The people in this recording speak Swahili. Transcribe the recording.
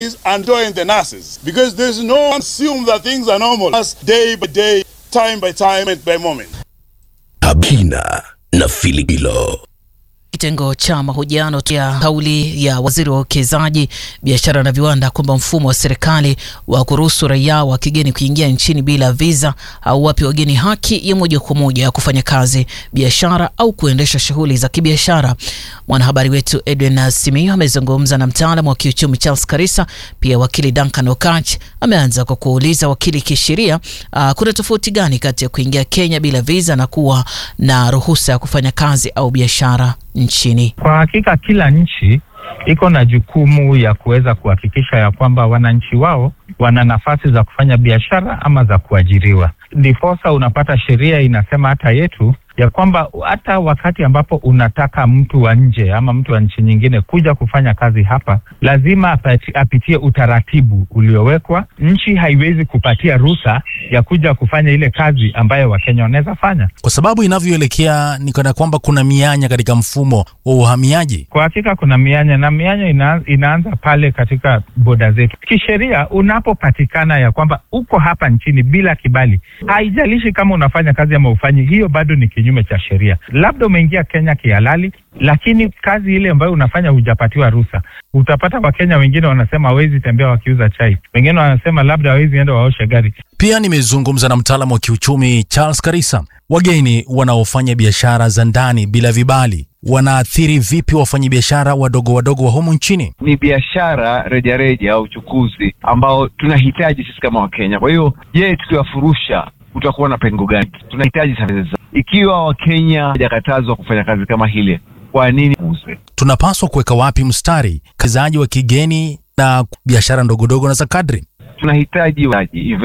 and join the nurses because there's no one assume that things are normal as day by day, time by time, moment by moment. Habina na Filipilo. Kitengo cha mahojiano ya kauli ya waziri wa uwekezaji, biashara na viwanda kwamba mfumo wa serikali wa kuruhusu raia wa kigeni kuingia nchini bila visa au wapi wageni haki ya moja kwa moja ya kufanya kazi, biashara au kuendesha shughuli za kibiashara. Mwanahabari wetu Edwin Simiyu amezungumza na mtaalamu wa kiuchumi Charles Karisa, pia wakili Duncan Okach. Ameanza kwa kuuliza wakili, kisheria uh, kuna tofauti gani kati ya kuingia Kenya bila visa na kuwa na ruhusa ya kufanya kazi au biashara nchini? Kwa hakika kila nchi iko na jukumu ya kuweza kuhakikisha ya kwamba wananchi wao wana nafasi za kufanya biashara ama za kuajiriwa. Ndiposa unapata sheria inasema hata yetu ya kwamba hata wakati ambapo unataka mtu wa nje ama mtu wa nchi nyingine kuja kufanya kazi hapa, lazima apati, apitie utaratibu uliowekwa. Nchi haiwezi kupatia ruhusa ya kuja kufanya ile kazi ambayo Wakenya wanaweza fanya, kwa sababu inavyoelekea ni kana kwamba kuna mianya katika mfumo wa uhamiaji. Kwa hakika kuna mianya na mianya ina, inaanza pale katika boda zetu. Kisheria, unapopatikana ya kwamba uko hapa nchini bila kibali, haijalishi kama unafanya kazi ama ufanyi, hiyo bado ni kinyume cha sheria. Labda umeingia Kenya kihalali, lakini kazi ile ambayo unafanya hujapatiwa ruhusa. Utapata Wakenya wengine wanasema hawezi tembea wakiuza chai, wengine wanasema labda hawezi enda waoshe gari. Pia nimezungumza na mtaalamu wa kiuchumi Charles Karisa. Wageni wanaofanya biashara za ndani bila vibali wanaathiri vipi wafanyabiashara wadogo wadogo wa humu nchini? Ni biashara rejareja au uchukuzi ambao tunahitaji sisi kama Wakenya. Kwa hiyo, je, tukiwafurusha kutakuwa na pengo gani? Tunahitaji sana. Ikiwa Wakenya hawajakatazwa kufanya kazi kama hile, kwa nini uze? Tunapaswa kuweka wapi mstari kazaji wa kigeni na biashara ndogondogo na za kadri? Tunahitaji